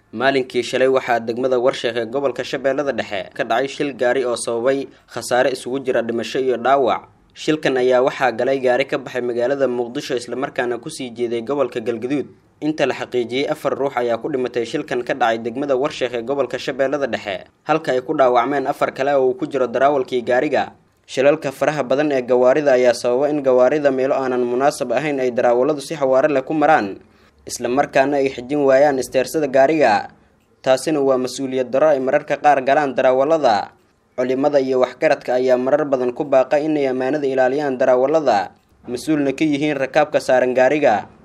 maalinkii shalay waxaa degmada warsheekh ee gobolka shabeellada dhexe ka dhacay shil gaari oo sababay khasaare isugu jira dhimasho iyo dhaawac shilkan ayaa waxaa galay gaari ka baxay magaalada muqdisho islamarkaana kusii jeeday gobolka galgaduud inta la xaqiijiyey afar ruux ayaa ku dhimatay shilkan ka dhacay degmada warsheekh ee gobolka shabeellada dhexe halka ay ku dhaawacmeen afar kale oo uu ku jiro daraawalkii gaariga shilalka faraha badan ee gawaarida ayaa sababa in gawaarida meelo aanan munaasab ahayn ay daraawaladu si xawaare leh ku maraan islamarkaana ay xijin waayaan isteersada gaariga taasina waa mas-uuliyad darro ay mararka qaar galaan daraawalada culimada iyo waxgaradka ayaa marar badan ku baaqa inay ammaanada ilaaliyaan daraawalada mas-uulna ka yihiin rakaabka saaran gaariga